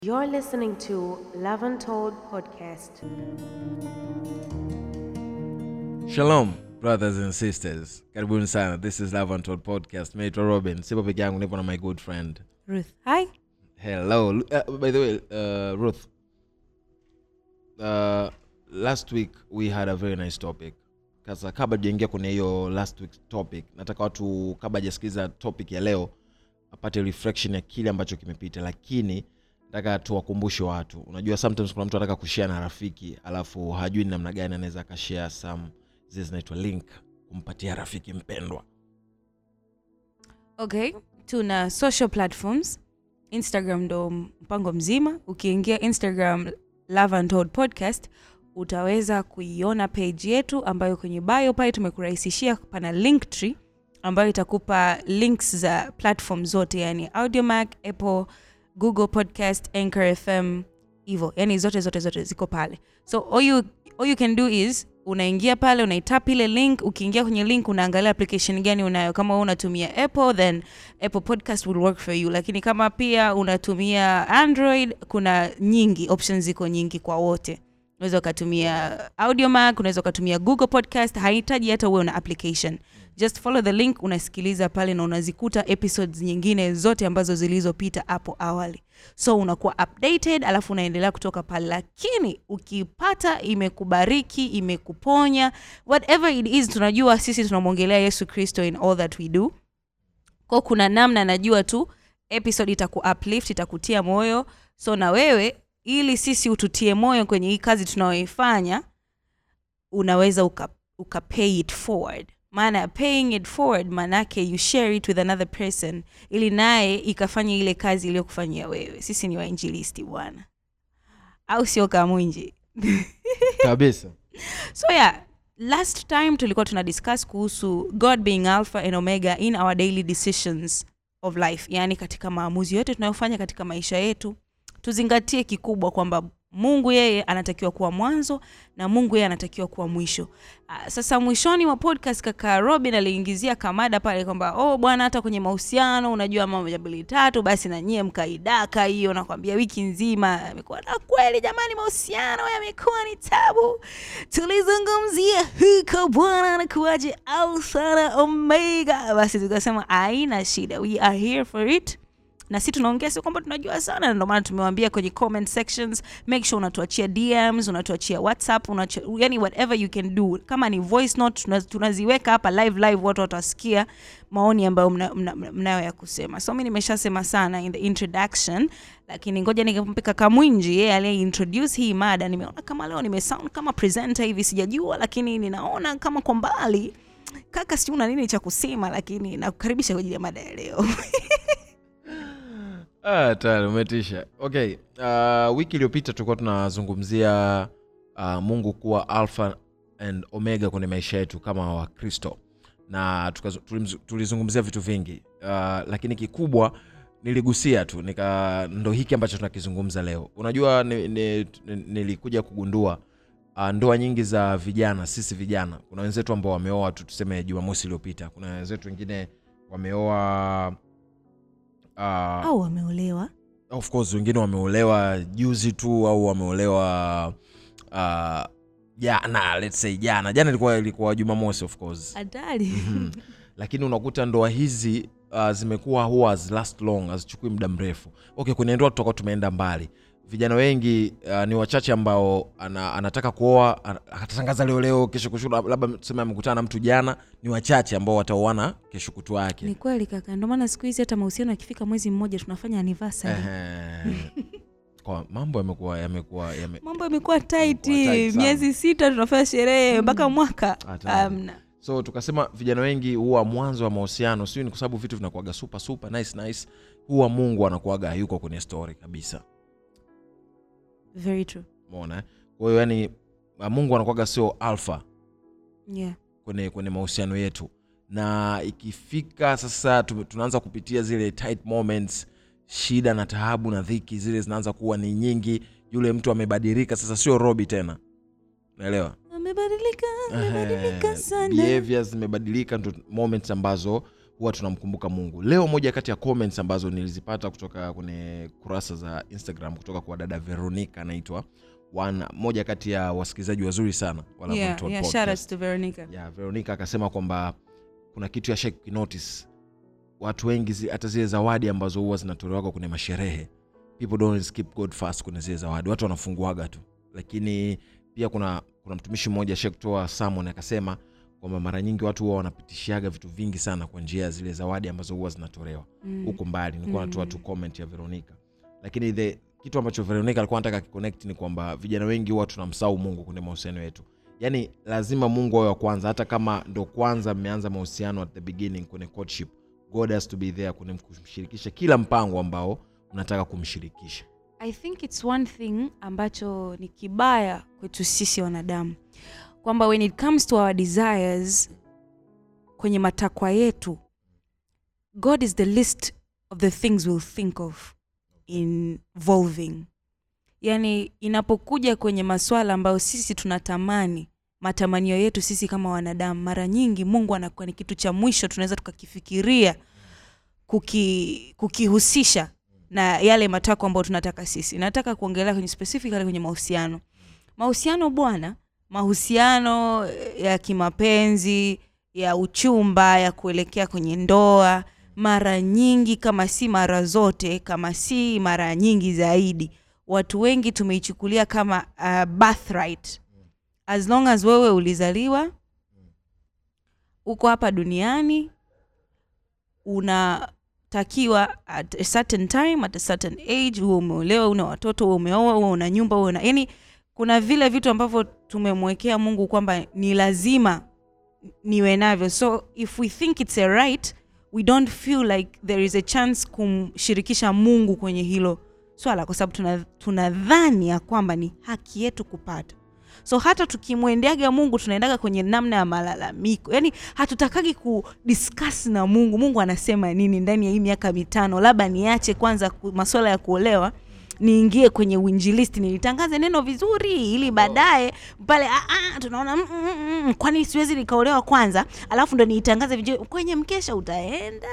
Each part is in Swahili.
You're listening to Love Untold podcast. Shalom brothers and sisters, karibuni sana. This is Love Untold podcast. Naitwa Robin, sipo peke yangu, nipo na my good friend. Ruth. Hi. Hello. Uh, by the way, uh, Ruth, uh, last week we had a very nice topic. Sasa kabla tujaingia kwenye hiyo last week topic, nataka watu kabla hajasikiliza topic ya leo apate reflection ya kile ambacho kimepita, lakini nataka tuwakumbushe watu. Unajua sometimes kuna mtu anataka kushare na rafiki alafu hajui ni namna gani anaweza akashare some zile zinaitwa link kumpatia rafiki mpendwa. Okay. Tuna social platforms. Instagram ndo mpango mzima. Ukiingia Instagram Love Untold podcast utaweza kuiona page yetu ambayo kwenye bio pale tumekurahisishia pana link tree ambayo itakupa links za platform zote yani Audiomack, Apple, Google Podcast, Anchor FM hivyo yani zote zote zote ziko pale so all you, all you can do is unaingia pale unaitap ile link ukiingia kwenye link unaangalia application gani unayo kama wewe unatumia apple then apple podcast will work for you lakini kama pia unatumia android kuna nyingi options ziko nyingi kwa wote unaweza ukatumia audiomac unaweza ukatumia google podcast hahitaji hata uwe una application just follow the link unasikiliza pale na unazikuta episodes nyingine zote ambazo zilizopita hapo awali so unakuwa updated alafu unaendelea kutoka pale lakini ukipata imekubariki imekuponya whatever it is tunajua sisi tunamwongelea yesu kristo in all that we do ko kuna namna najua tu episode itaku uplift itakutia moyo so na wewe ili sisi ututie moyo kwenye hii kazi tunayoifanya unaweza uka, uka pay it forward maana ya paying it forward maanake you share it with another person ili naye ikafanya ile kazi iliyokufanyia wewe sisi ni wainjilisti bwana au sio kamwinji Kabisa. so yeah last time tulikuwa tuna discuss kuhusu god being alpha and omega in our daily decisions of life yaani katika maamuzi yote tunayofanya katika maisha yetu tuzingatie kikubwa kwamba mungu yeye anatakiwa kuwa mwanzo na mungu yeye anatakiwa kuwa mwisho Ah, sasa mwishoni mwa podcast kaka robin aliingizia kamada pale kwamba oh bwana hata kwenye mahusiano unajua mambo moja mbili tatu basi na nyie mkaidaka hiyo nakwambia wiki nzima amekuwa na kweli jamani mahusiano yamekuwa ni tabu tulizungumzia huko bwana anakuwaje alfa na omega basi tukasema aina shida we are here for it na si tunaongea sio kwamba tunajua sana na ndio maana tumewambia kwenye comment sections make sure unatuachia dms unatuachia whatsapp unachia, yani whatever you can do kama ni voice note tuna- tunaziweka hapa live live watu watasikia maoni ambayo mnayo mna, mna, mnayo ya kusema so mi nimeshasema sana in the introduction lakini ngoja nikampe kaka mwinji yeye aliyeintroduce hii mada nimeona kama leo nimesound kama presenter hivi sijajua lakini ninaona kama kwa mbali kaka sijui una nini cha kusema lakini nakukaribisha kwa ajili ya mada ya leo Ah, tayari umetisha. Okay, uh, wiki iliyopita tulikuwa tunazungumzia uh, Mungu kuwa alpha and omega kwenye maisha yetu kama Wakristo na tukazu- tulimzu- tulizungumzia vitu vingi uh, lakini kikubwa niligusia tu nika ndo hiki ambacho tunakizungumza leo. Unajua ni, ni, ni, nilikuja kugundua uh, ndoa nyingi za vijana, sisi vijana, kuna wenzetu ambao wameoa tu tuseme Jumamosi iliyopita, kuna wenzetu wengine wameoa uh, au wameolewa of course wengine wameolewa juzi tu au wameolewa uh, jana let's say jana jana ilikuwa ilikuwa jumamosi of course hatari Mhm. lakini unakuta ndoa hizi uh, zimekuwa huwa has last long hazichukui muda mrefu okay kwenye ndoa tutakuwa tumeenda mbali vijana wengi uh, ni wachache ambao ana, anataka kuoa ana- akatangaza leo leo kesho kushu labda tuseme amekutana na mtu jana ni wachache ambao wataoana kesho kutwa yake ni kweli kaka ndio maana siku hizi hata mahusiano yakifika mwezi mmoja tunafanya anniversary Ehe. kwa mambo yamekuwa yamekuwa yame, mambo yamekuwa tight tight sana. miezi sita tunafanya sherehe mpaka mwaka Hatari. amna so tukasema vijana wengi huwa mwanzo wa mahusiano sijui ni kwa sababu vitu vinakuaga super super nice nice huwa mungu anakuaga hayuko kwenye story kabisa very true umeona eh? kwa hiyo yani uh, mungu anakuaga sio alpha yeah kwenye kwenye mahusiano yetu na ikifika sasa tu- tunaanza kupitia zile tight moments shida na taabu na dhiki zile zinaanza kuwa ni nyingi yule mtu amebadilika sasa sio robi tena unaelewa amebadilika amebadilika Ehe, sana behaviors zimebadilika ndo moments ambazo huwa tunamkumbuka mungu leo moja kati ya comments ambazo nilizipata kutoka kwenye kurasa za instagram kutoka kwa dada veronica anaitwa One- moja kati ya wasikilizaji wazuri sana wa Love yeah, Untold yeah, podcast. shout outs to Veronica. yeah, veronica akasema kwamba kuna kitu ya shai kukinotice watu wengi zi- hata zile zawadi ambazo huwa zinatolewaga kwenye masherehe people don't skip god fast kwenye zile zawadi watu wanafunguaga tu lakini pia kuna kuna mtumishi mmoja shai kutoa samon akasema kwamba mara nyingi watu huwa wanapitishiaga vitu vingi sana kwa njia ya zile zawadi ambazo huwa zinatolewa Mm. huko mbali nilikuwa Mm. natoa tu comment ya veronica lakini the kitu ambacho veronica alikuwa anataka kiconnect ni kwamba vijana wengi huwa tunamsahau mungu kwenye mahusiano yetu yaani lazima mungu awe wa kwanza hata kama ndo kwanza mmeanza mahusiano at the beginning kwenye courtship god has to be there kwenye kumshirikisha kila mpango ambao mnataka kumshirikisha i think its one thing ambacho ni kibaya kwetu sisi wanadamu kwamba when it comes to our desires kwenye matakwa yetu god is the list of the things we'll think of involving yani inapokuja kwenye maswala ambayo sisi tunatamani matamanio yetu sisi kama wanadamu mara nyingi mungu anakuwa ni kitu cha mwisho tunaweza tukakifikiria kuki, kukihusisha na yale matakwa ambayo tunataka sisi nataka kuongelea kwenye specifically kwenye mahusiano mahusiano bwana mahusiano ya kimapenzi ya uchumba ya kuelekea kwenye ndoa mara nyingi kama si mara zote kama si mara nyingi zaidi watu wengi tumeichukulia kama uh, birthright as long as wewe ulizaliwa uko hapa duniani unatakiwa at a certain time at a certain age huwe umeolewa una watoto huwe umeoa huwe una nyumba huwe una yani kuna vile vitu ambavyo tumemwekea mungu kwamba ni lazima niwe navyo so if we think it's a right we don't feel like there is a chance kumshirikisha mungu kwenye hilo swala kwa sababu tunadhani tuna tunadhani ya kwamba ni haki yetu kupata so hata tukimwendeaga mungu tunaendaga kwenye namna ya malalamiko yaani hatutakagi kudiscuss na mungu mungu anasema nini ndani ya hii miaka mitano labda niache kwanza ku- maswala ya kuolewa niingie kwenye uinjilisti nilitangaze neno vizuri ili baadaye pale ah, ah, tunaona mm, mm, mm, mm, kwani siwezi nikaolewa kwanza alafu ndo niitangaze vizuri kwenye mkesha utaenda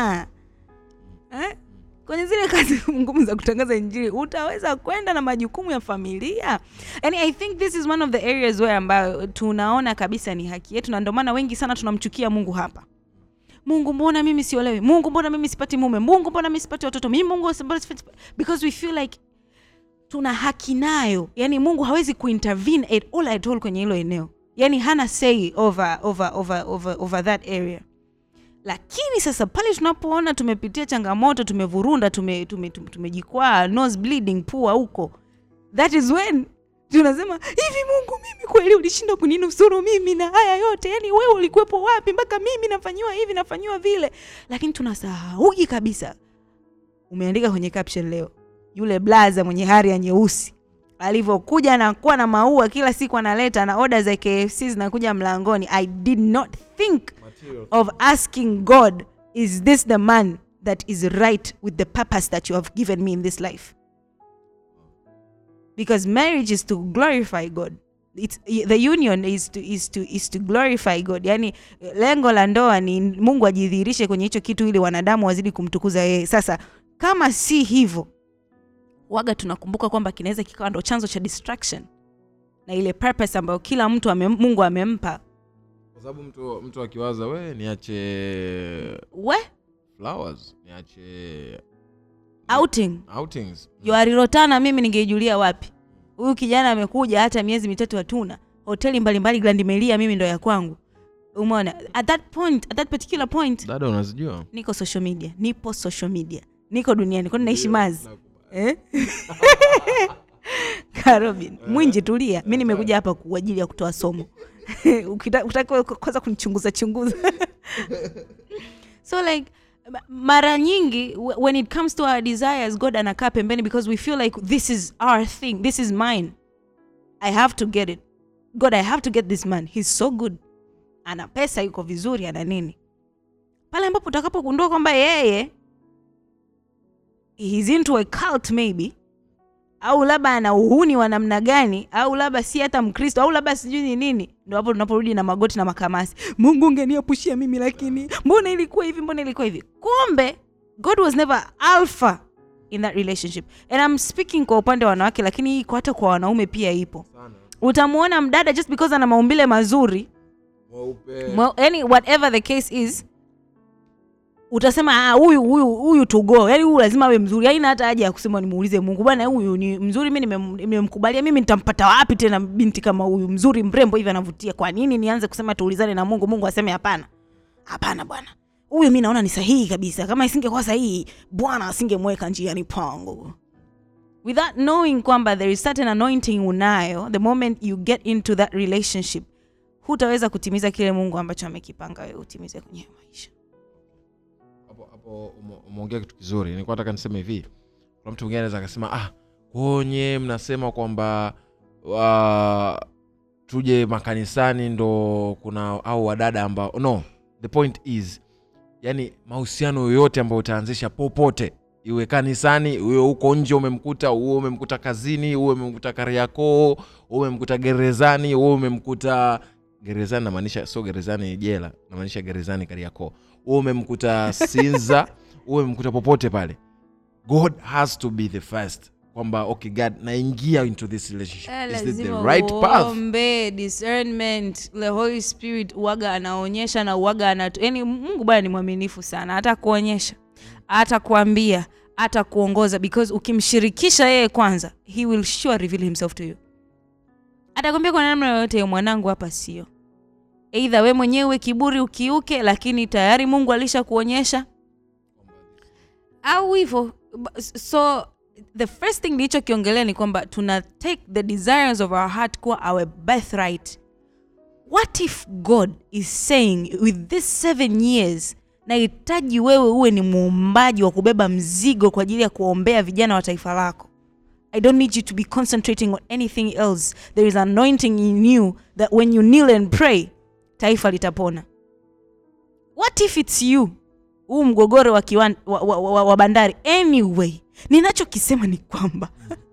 eh? kwenye zile kazi ngumu za kutangaza injili utaweza kwenda na majukumu ya familia yani i think this is one of the areas where ambayo tunaona kabisa ni haki yetu na ndio maana wengi sana tunamchukia mungu hapa mungu mbona mimi siolewi mungu mbona mimi sipati mume mungu mbona mimi sipati watoto mimi mungu mbona sipati because we feel like tuna haki nayo yani mungu hawezi kuintervene at all at all kwenye hilo eneo yani hana say over, over, over, over, over that area lakini sasa pale tunapoona tumepitia changamoto tumevurunda tumejikwaa tume, tume, tumejikwaa, nose bleeding pua huko that is when tunasema hivi mungu mimi kweli ulishindwa kuninusuru mimi na haya yote yani wewe ulikuwepo wapi mpaka mimi nafanyiwa hivi nafanyiwa vile lakini tunasahauji kabisa umeandika kwenye caption leo yule blaza mwenye hari ya nyeusi alivyokuja na kuwa na maua kila siku analeta na oda za kfc zinakuja mlangoni i did not think of asking god is this the man that is right with the purpose that you have given me in this life because marriage is to glorify god It's, the union is to, is to, is to glorify god yani lengo la ndoa ni mungu ajidhihirishe kwenye hicho kitu ili wanadamu wazidi kumtukuza yeye sasa kama si hivyo waga tunakumbuka kwamba kinaweza kikawa ndo chanzo cha distraction na ile purpose ambayo kila mtu ame, mungu amempa kwa sababu mtu mtu akiwaza we niache we flowers niache outing outings yoarirotana mimi ningeijulia wapi huyu kijana amekuja hata miezi mitatu hatuna hoteli mbalimbali grand melia mimi ndo ya kwangu umeona at that point at that particular point dada unazijua niko social media nipo social media niko duniani kwani naishi mazi eh? karobin mwinji tulia mi nimekuja hapa kwa ajili ya kutoa somo Ukita- ukitaka kwanza kunichunguza chunguza so like ma- mara nyingi wh- when it comes to our desires god anakaa pembeni because we feel like this is our thing this is mine i have to get it god i have to get this man he's so good ana pesa yuko vizuri ana nini pale ambapo utakapogundua kwamba yeye he's into a cult maybe au labda ana uhuni wa namna gani au labda si hata mkristo au labda sijui ni nini ndo hapo tunaporudi na magoti na makamasi mungu ungeniapushia mimi lakini mbona ilikuwa hivi mbona ilikuwa hivi kumbe god was never alpha in that relationship and I'm speaking kwa upande wa wanawake lakini hii iko hata kwa wanaume pia ipo utamwona mdada just because ana maumbile mazuri Well, yani whatever the case is utasema "Ah, huyu huyu huyu tugo yani huyu lazima awe mzuri haina hata haja ya kusema nimuulize mungu bwana huyu ni mzuri mi nimem- nimemkubalia mimi nitampata wapi tena binti kama huyu mzuri mrembo hivi anavutia kwa nini nianze kusema tuulizane na mungu mungu aseme hapana hapana bwana huyu mi naona ni sahihi kabisa kama isingekuwa sahihi bwana asingemweka njiani pangu without knowing kwamba there is certain anointing unayo the moment you get into that relationship hutaweza kutimiza kile mungu ambacho amekipanga wewe utimize kwenye maisha hapo hapo ume- umeongea kitu kizuri nilikuwa nataka niseme hivi kuna mtu mwingine anaweza akasema ah konye mnasema kwamba uh, tuje makanisani ndo kuna au wadada ambao no the point is yani mahusiano yoyote ambayo utaanzisha popote iwe kanisani uwe huko nje umemkuta uwe umemkuta kazini uwe umemkuta kariakoo uwe umemkuta gerezani uwe umemkuta gerezani namaanisha sio gerezani jela namaanisha gerezani kariakoo uwe umemkuta sinza uwe umemkuta popote pale god has to be the first kwamba okay god naingia into this relationship is this the right path uombe discernment the holy spirit uwaga anaonyesha na uwaga anatu yani mungu bwana ni mwaminifu sana hata kuonyesha hata kuambia hata kuongoza because ukimshirikisha yeye kwanza he will sure reveal himself to you atakwambia kwa namna yoyote mwanangu hapa sio eidha we mwenyewe kiburi ukiuke lakini tayari mungu alisha kuonyesha au hivyo Ba- so the first thing nilichokiongelea ni kwamba tuna take the desires of our heart kuwa our birthright what if god is saying with this seven years nahitaji wewe uwe ni muumbaji wa kubeba mzigo kwa ajili ya kuombea vijana wa taifa lako i don't need you to be concentrating on anything else there is anointing in you that when you kneel and pray taifa litapona what if it's you huu mgogoro wa, kiwan, wa, wa, wa, wa bandari anyway ninachokisema ni kwamba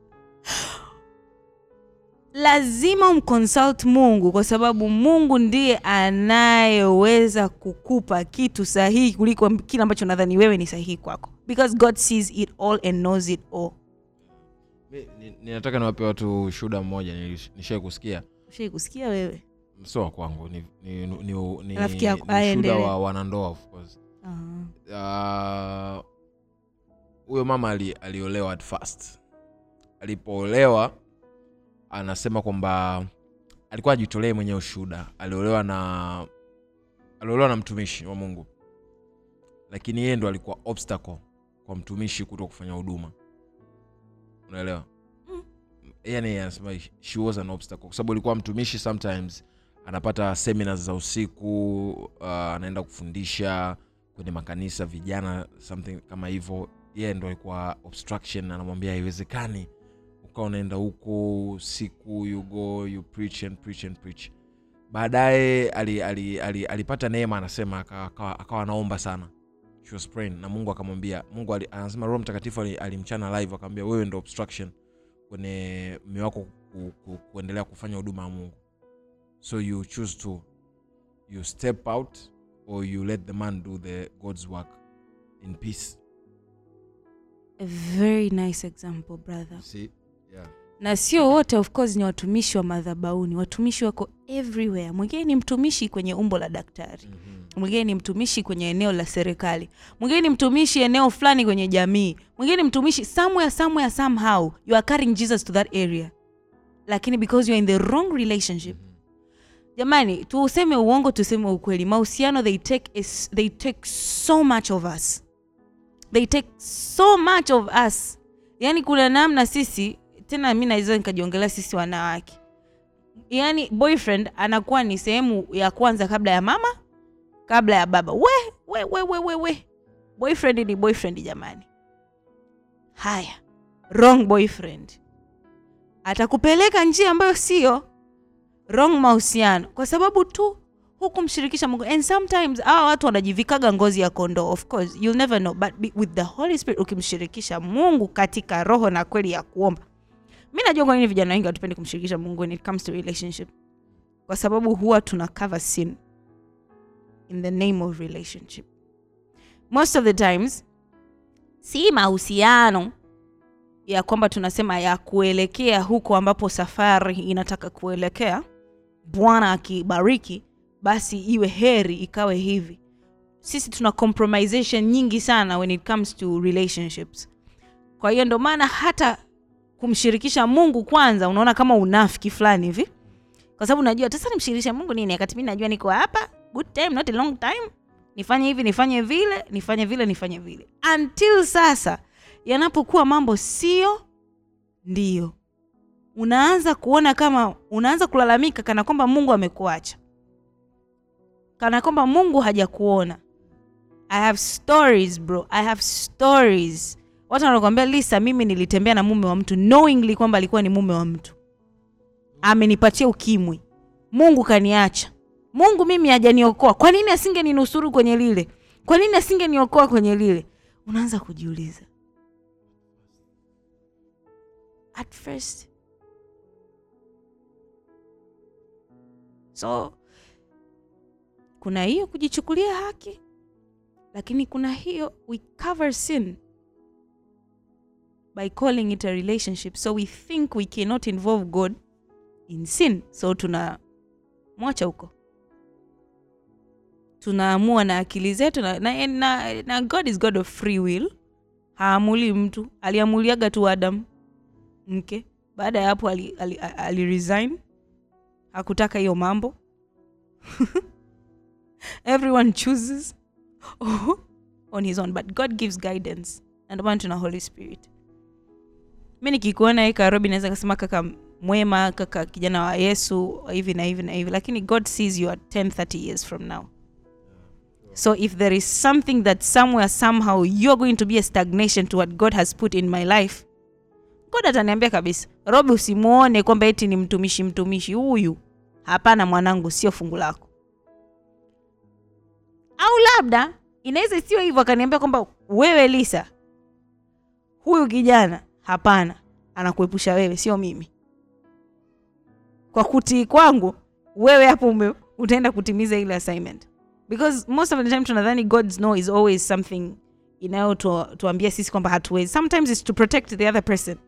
lazima umconsult mungu kwa sababu mungu ndiye anayeweza kukupa kitu sahihi kuliko kile ambacho nadhani wewe ni sahihi kwako because god sees it all and knows it all Mi- ni- ninataka niwape watu shuhuda mmoja nishai kusikia ushai kusikia wewe sio wa kwangu ni, ni, ni, ni, ni, Rafiki yako. ni Aya, shuhuda endelea. wa wanandoa of course uh, Ah, huyo mama ali, aliolewa at first alipoolewa anasema kwamba alikuwa ajitolee mwenyewe ushuhuda aliolewa na aliolewa na mtumishi wa mungu lakini yeye ndo alikuwa obstacle kwa mtumishi kuto kufanya huduma unaelewa Mm. yani anasema she was an obstacle kwa sababu alikuwa mtumishi sometimes anapata seminars za usiku uh, anaenda kufundisha kwenye makanisa vijana something kama hivyo yeye ndo alikuwa obstruction anamwambia haiwezekani ukawa unaenda huko usiku you go you preach and preach and preach baadaye ali, ali, ali, alipata neema anasema akawa- akawa akawa anaomba sana She was praying na mungu akamwambia mungu ali, anasema roho mtakatifu ali- alimchana live akamwambia wewe ndo obstruction kwenye mme wako ku, ku, kuendelea kufanya huduma ya mungu so you choose to you step out or you let the man do the god's work in peace a very nice example brother see yeah na sio wote of course ni watumishi wa madhabauni watumishi wako everywhere mwingine ni mtumishi kwenye umbo la daktari mm-hmm. mwingine ni mtumishi kwenye eneo la serikali mwingine ni mtumishi eneo fulani kwenye jamii mwingine ni mtumishi somewhere somewhere somehow you are carrying jesus to that area lakini because you are in the wrong relationship jamani tuseme uongo tuseme ukweli mahusiano they take, is, they take so much of us they take so much of us yaani kuna namna sisi tena mi naweza nikajiongelea sisi wanawake yaani boyfriend anakuwa ni sehemu ya kwanza kabla ya mama kabla ya baba we we we we we, we. boyfriend ni boyfriend jamani haya wrong boyfriend atakupeleka njia ambayo sio wrong mahusiano kwa sababu tu hukumshirikisha mungu and sometimes hawa watu wanajivikaga ngozi ya kondoo of course you'll never know but be, with the holy spirit ukimshirikisha mungu katika roho na kweli ya kuomba mi najua kwa nini vijana wengi hatupendi kumshirikisha mungu when it comes to relationship kwa sababu huwa tuna cover sin in the name of relationship most of the times si mahusiano ya kwamba tunasema ya kuelekea huko ambapo safari inataka kuelekea bwana akibariki basi iwe heri ikawe hivi sisi tuna compromisation nyingi sana when it comes to relationships kwa hiyo ndo maana hata kumshirikisha mungu kwanza unaona kama unafiki fulani hivi kwa sababu najua sasa nimshirikishe mungu nini wakati mi najua niko hapa good time not a long time nifanye hivi nifanye vile nifanye vile nifanye vile until sasa yanapokuwa mambo sio ndio unaanza kuona kama unaanza kulalamika kana kwamba mungu amekuacha kana kwamba mungu hajakuona i have stories bro i have stories watu wanakwambia lisa mimi nilitembea na mume wa mtu knowingly kwamba alikuwa ni mume wa mtu amenipatia ukimwi mungu kaniacha mungu mimi hajaniokoa kwa nini asingeninusuru kwenye lile kwa nini asingeniokoa kwenye lile unaanza kujiuliza at first so kuna hiyo kujichukulia haki lakini kuna hiyo we cover sin by calling it a relationship so we think we cannot involve god in sin so tuna mwacha huko tunaamua na akili zetu na, na, na, na god is god of free will haamuli mtu aliamuliaga tu adam mke baada ya hapo ali, ali, ali, ali resign hakutaka hiyo mambo everyone chooses on his own but god gives guidance na ndio maana tuna holy spirit mi nikikuona hii karobi naweza kasema kaka mwema kaka kijana wa yesu hivi na hivi na hivi lakini god sees you at 10 30 years from now so if there is something that somewhere somehow you're going to be a stagnation to what god has put in my life god ataniambia kabisa robi usimuone kwamba eti ni mtumishi mtumishi huyu hapana mwanangu sio fungu lako au labda inaweza sio hivyo akaniambia kwamba wewe lisa huyu kijana hapana anakuepusha wewe sio mimi kwa kutii kwangu wewe hapo ume utaenda kutimiza ile assignment because most of the time tunadhani god's no is always something inayotuambia sisi kwamba hatuwezi sometimes it's to protect the other person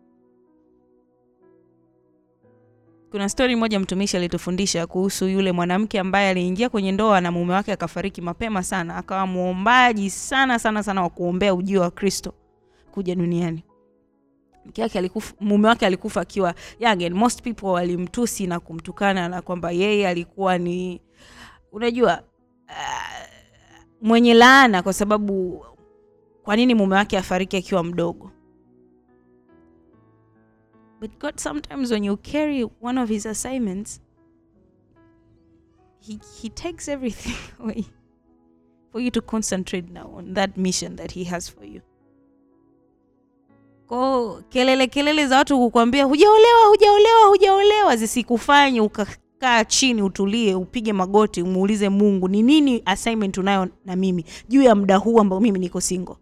kuna stori moja mtumishi alitufundisha kuhusu yule mwanamke ambaye aliingia kwenye ndoa na mume wake akafariki mapema sana akawa mwombaji sana sana sana wa kuombea ujio wa kristo kuja duniani mke wake alikufa, mume wake alikufa akiwa young and most people walimtusi na kumtukana na kwamba yeye alikuwa ni unajua uh, mwenye laana kwa sababu kwa nini mume wake afariki akiwa mdogo but god sometimes when you carry one of his assignments he, he takes everything away for you to concentrate now on that mission that he has for you ko kelele kelele za watu kukwambia hujaolewa hujaolewa hujaolewa zisikufanye ukakaa chini utulie upige magoti umuulize mungu ni nini assignment unayo na mimi juu ya muda huu ambao mimi niko single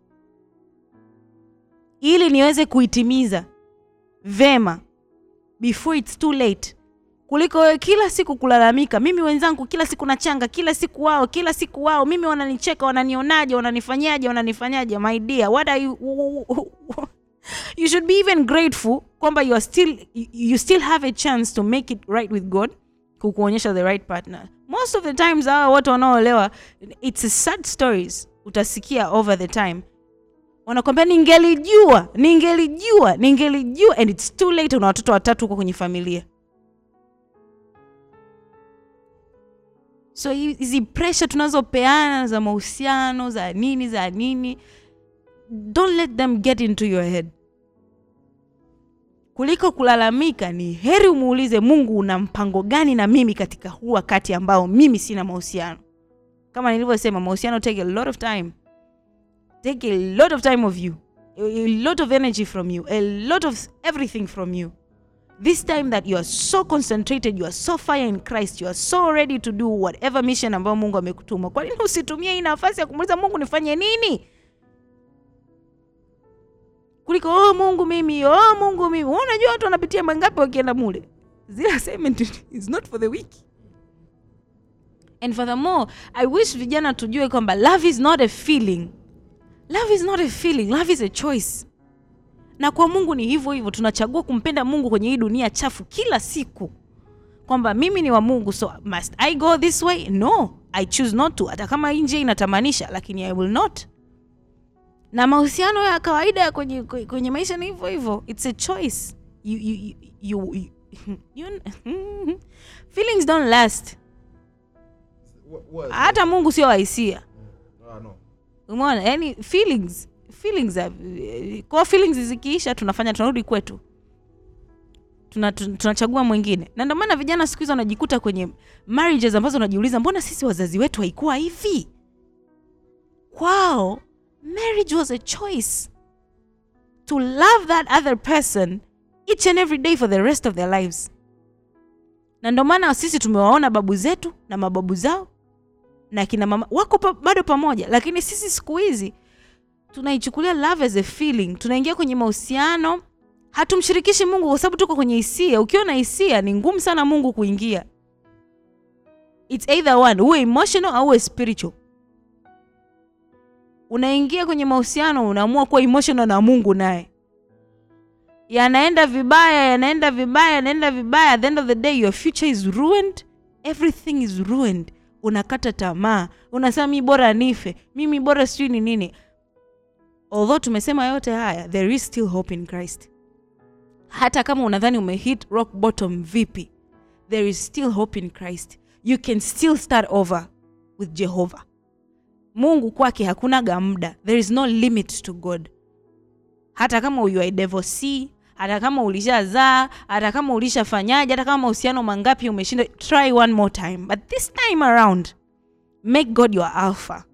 ili niweze kuitimiza vema before it's too late kuliko wewe kila siku kulalamika mimi wenzangu kila siku nachanga kila siku wao kila siku wao mimi wananicheka wananionaje wananifanyaje wananifanyaje my dear what are you you should be even grateful kwamba you are still you still have a chance to make it right with god kukuonyesha the right partner most of the times hawa watu wanaoolewa it's a sad stories utasikia over the time wanakwambia ningelijua ningelijua ningelijua and it's too late una watoto watatu huko kwenye familia so hizi pressure tunazopeana za mahusiano za nini za nini don't let them get into your head kuliko kulalamika ni heri umuulize mungu una mpango gani na mimi katika huu wakati ambao mimi sina mahusiano kama nilivyosema mahusiano take a lot of time take a lot of time of you a lot of energy from you a lot of everything from you this time that you are so concentrated you are so fire in christ you are so ready to do whatever mission ambayo mungu amekutuma kwa nini usitumie hii nafasi ya kumuuliza mungu nifanye nini kuliko oh mungu mimi oh mungu mimi Wewe unajua watu wanapitia mangapi wakienda mule zile assignment is not for the week and furthermore i wish vijana tujue kwamba love is not a feeling love is not a feeling love is a choice na kwa mungu ni hivyo hivyo tunachagua kumpenda mungu kwenye hii dunia chafu kila siku kwamba mimi ni wa mungu so must i go this way no i choose not to hata kama hii njia inatamanisha lakini i will not na mahusiano ya kawaida ya kwenye, kwenye maisha ni hivyo hivyo its a choice you, you, you, you, you, you, feelings don't last hata mungu sio wahisia umeona yani feelings feelings are- kwa feelings zikiisha tunafanya tunarudi kwetu Tuna- tun- tunachagua mwingine na ndio maana vijana siku hizi wanajikuta kwenye marriages ambazo wanajiuliza mbona sisi wazazi wetu haikuwa hivi kwao marriage was a choice to love that other person each and every day for the rest of their lives na ndio maana sisi tumewaona babu zetu na mababu zao na kina mama wako pa, bado pamoja lakini sisi siku hizi tunaichukulia love as a feeling tunaingia kwenye mahusiano hatumshirikishi mungu kwa sababu tuko kwenye hisia ukiwa na hisia ni ngumu sana mungu kuingia its either one uwe emotional au uwe spiritual unaingia kwenye mahusiano unaamua kuwa emotional na mungu naye yanaenda vibaya yanaenda vibaya yanaenda vibaya at the end of the day your future is ruined everything is ruined unakata tamaa unasema mi bora nife mimi bora sijui ni nini although tumesema yote haya there is still hope in christ hata kama unadhani umehit rock bottom vipi there is still hope in christ you can still start over with jehovah mungu kwake hakunaga muda there is no limit to god hata kama you are a divorcee hata kama ulishazaa hata kama ulishafanyaje hata kama mahusiano mangapi umeshinda try one more time but this time around make god your alpha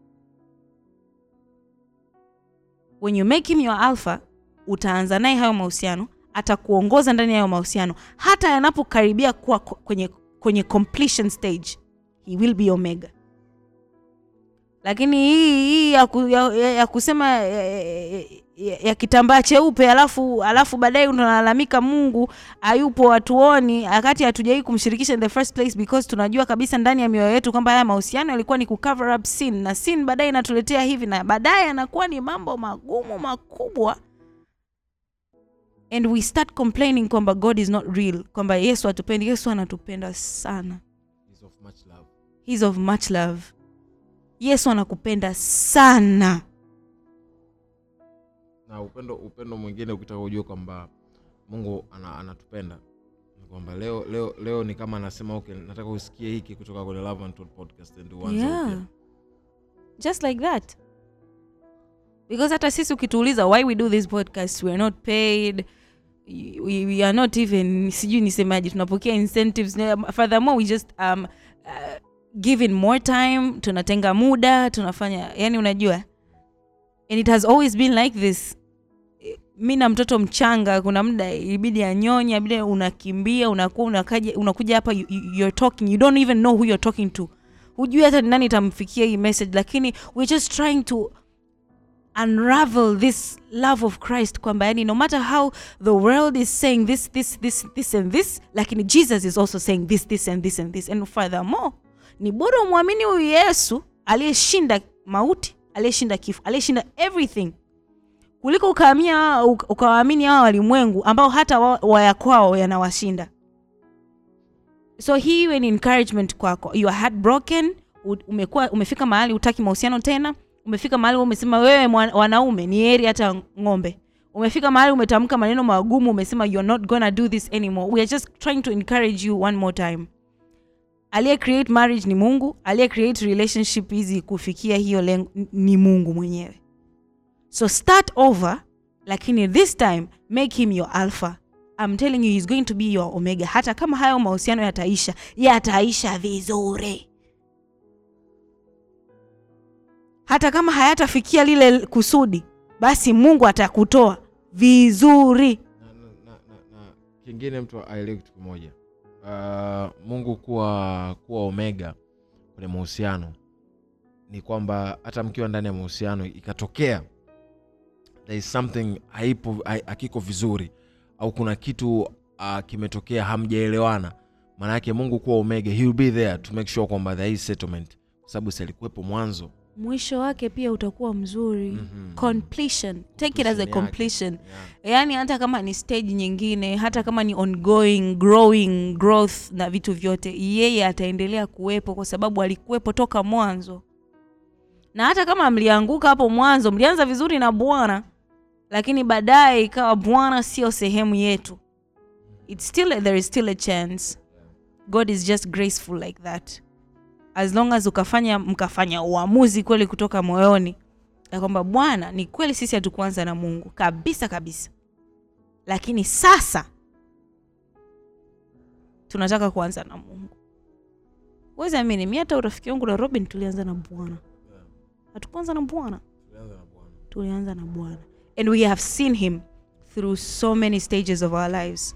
when you make him your alpha utaanza naye hayo mahusiano atakuongoza ndani ya hayo mahusiano hata yanapokaribia kuwa ko- kwenye, kwenye completion stage he will be omega lakini hii hii ya, ku, ya, ya, ya kusema ya, ya, ya, ya kitambaa cheupe alafu alafu baadaye unalalamika mungu hayupo hatuoni wakati hatujawai kumshirikisha in the first place because tunajua kabisa ndani ya mioyo yetu kwamba haya mahusiano yalikuwa ni kucover up sin na sin baadaye inatuletea hivi na baadaye yanakuwa ni mambo magumu makubwa and we start complaining kwamba god is not real kwamba yesu hatupendi yesu anatupenda sana He's of much love yesu anakupenda sana na upendo upendo mwingine ukitaka ujue kwamba mungu ana, anatupenda ni kwamba leo leo leo ni kama anasema okay nataka usikie hiki kutoka kwenye Love and Talk podcast and uanze yeah. upya. just like that because hata sisi ukituuliza why we do this podcast we are not paid we, we are not even sijui nisemaje tunapokea incentives furthermore we just um, uh, given more time tunatenga muda tunafanya yani unajua and it has always been like this mi na mtoto mchanga kuna muda ibidi anyonye ibidi unakimbia unakuwa unakaja unakuja hapa you, you, you're talking you don't even know who you're talking to hujui hata ni nani itamfikia hii message lakini we're just trying to unravel this love of christ kwamba yani no matter how the world is saying this this this this and this lakini jesus is also saying this this and this and this and furthermore ni bora umwamini huyu yesu aliyeshinda mauti aliyeshinda kifo aliyeshinda everything kuliko ukaamia ukawaamini hawa walimwengu ambao hata wa- waya kwao yanawashinda so hii iwe ni encouragement kwako you are heartbroken u- umekuwa umefika mahali utaki mahusiano tena umefika mahali umesema wewe mwa- wanaume ni heri hata ng'ombe umefika mahali umetamka maneno magumu umesema you're not gonna do this anymore we are just trying to encourage you one more time aliye create marriage ni mungu aliye create relationship hizi kufikia hiyo lengo ni mungu mwenyewe so start over lakini this time make him your alpha I'm telling you he's going to be your omega hata kama hayo mahusiano yataisha yataisha vizuri hata kama hayatafikia lile kusudi basi mungu atakutoa vizuri na, na, na, na, na kingine mtu aelewe kitu kimoja uh, mungu kuwa kuwa omega kwenye mahusiano ni kwamba hata mkiwa ndani ya mahusiano ikatokea there is something haipo hai- hakiko vizuri au kuna kitu uh, kimetokea hamjaelewana maana yake mungu kuwa omega he will be there to make sure kwamba there is settlement kwa sababu si alikuwepo mwanzo mwisho wake pia utakuwa mzuri Mhm. completion take it as a Completion yake. completion yeah. yaani hata kama ni stage nyingine hata kama ni ongoing growing growth na vitu vyote yeye ataendelea kuwepo kwa sababu alikuwepo toka mwanzo na hata kama mlianguka hapo mwanzo mlianza vizuri na bwana lakini baadaye ikawa bwana sio sehemu yetu It's still, there is still a chance god is just graceful like that as long as ukafanya mkafanya uamuzi kweli kutoka moyoni ya kwamba bwana ni kweli sisi hatukuanza na mungu kabisa kabisa lakini sasa tunataka kuanza na mungu wezi amini mi hata urafiki wangu na robin tulianza na bwana hatukuanza na bwana tulianza na bwana and we have seen him through so many stages of our lives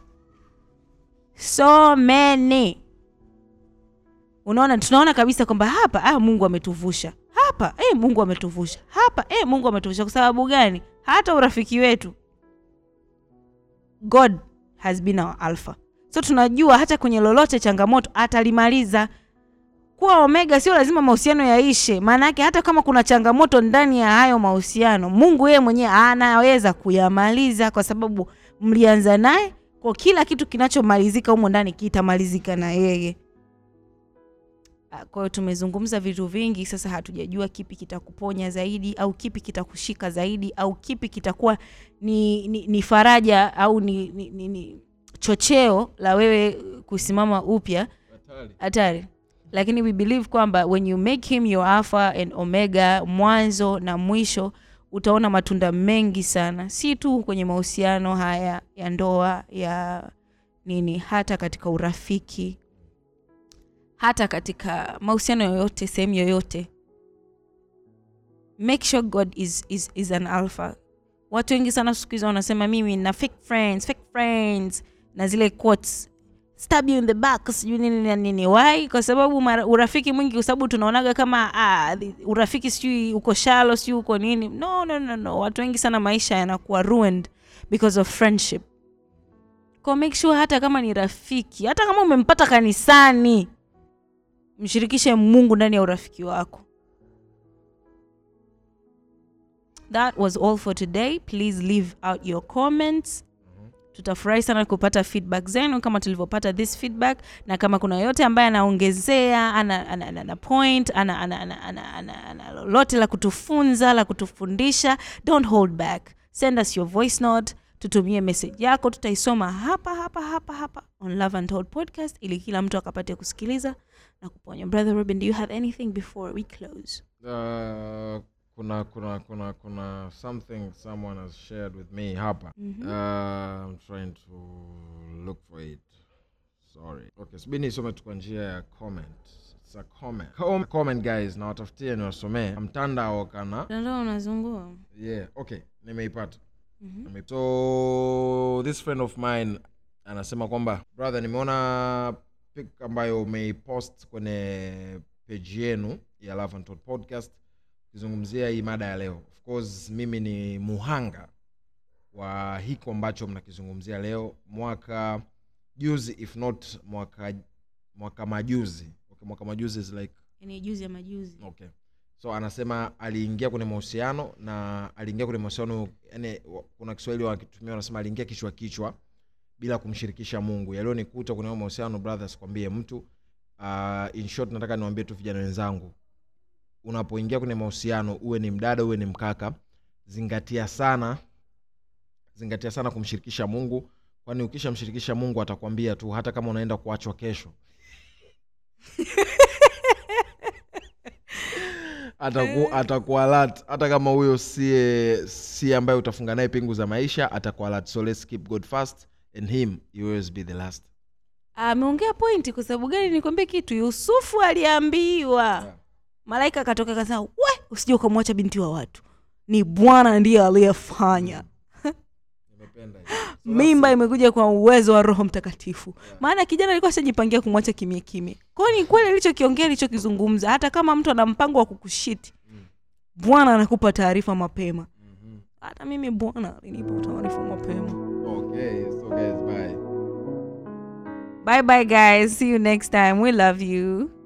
so many unaona tunaona kabisa kwamba hapa ah, mungu ametuvusha hapa eh, mungu ametuvusha hapa eh, mungu ametuvusha kwa sababu gani hata urafiki wetu god has been our alpha so tunajua hata kwenye lolote changamoto atalimaliza kuwa omega sio lazima mahusiano yaishe maana yake hata kama kuna changamoto ndani ya hayo mahusiano mungu yeye mwenyewe anaweza kuyamaliza kwa sababu mlianza naye kwa kila kitu kinachomalizika humo ndani kitamalizika na yeye Ah, kwa hiyo tumezungumza vitu vingi sasa hatujajua kipi kitakuponya zaidi au kipi kitakushika zaidi au kipi kitakuwa ni, ni, ni faraja au ni, ni, ni, ni chocheo la wewe kusimama upya hatari lakini we believe kwamba when you make him your alpha and omega mwanzo na mwisho utaona matunda mengi sana si tu kwenye mahusiano haya ya ndoa ya nini hata katika urafiki hata katika mahusiano yoyote sehemu yoyote make sure god is, is, is an alpha watu wengi sana siku hizi wanasema mimi na fake friends fake friends na zile quotes stab you in the back sijui nini na nini why kwa sababu mara, urafiki mwingi kwa sababu tunaonaga kama ah, the- urafiki sijui uko shalo sijui uko nini no, no, no, no. watu wengi sana maisha yanakuwa ruined because of friendship kwa make sure hata kama ni rafiki hata kama umempata kanisani mshirikishe mungu ndani ya urafiki wako that was all for today please leave out your comments tutafurahi sana kupata feedback zenu kama tulivyopata this feedback na kama kuna yote ambaye anaongezea ana, ana, ana, ana point ana, ana, ana, ana, ana, ana lolote la kutufunza la kutufundisha don't hold back send us your voice note tutumie message yako tutaisoma hapa hapa hapa hapa on love and Told podcast ili kila mtu akapate kusikiliza na kuponywa brother robin do you have anything before we close Uh, kuna kuna kuna kuna something someone has shared with me hapa Mhm. uh, i'm trying to look for it sorry okay subiri nisome tu kwa njia ya comment It's a comment. Com- comment guys na watafutie niwasomee mtandao kana mtandao unazungua yeah okay nimeipata Mhm. Nime- so this friend of mine anasema kwamba brother nimeona pic ambayo umeipost kwenye page yenu ya Love and Told podcast ukizungumzia hii mada ya leo of course mimi ni muhanga wa hiko ambacho mnakizungumzia leo mwaka juzi if not mwaka mwaka majuzi okay, mwaka majuzi is like ni juzi ya majuzi okay so anasema aliingia kwenye mahusiano na aliingia kwenye mahusiano yani wa- kuna kiswahili wakitumia wanasema aliingia kichwa kichwa bila kumshirikisha mungu yaliyonikuta kwenye hayo mahusiano brothers kwambie mtu uh, in short nataka niwambie tu vijana wenzangu unapoingia kwenye mahusiano uwe ni mdada uwe ni mkaka zingatia sana zingatia sana kumshirikisha mungu kwani ukishamshirikisha mungu atakwambia tu hata kama unaenda kuachwa kesho ataku, atakualat hata kama huyo sie si ambaye utafunga naye pingu za maisha atakualat so let's keep god first and him you always be the last ameongea pointi kwa sababu gani nikwambie kitu yusufu aliambiwa malaika akatoka akasema we usije ukamwacha binti wa watu ni bwana ndiye aliyefanya nimependa mimba imekuja kwa uwezo wa roho mtakatifu maana kijana alikuwa ashajipangia kumwacha kimya kimya kwao ni kweli alichokiongea alichokizungumza hata kama mtu ana mpango wa kukushiti bwana anakupa taarifa mapema hata mimi bwana alinipa taarifa mapema okay so guys bye bye bye guys see you next time we love you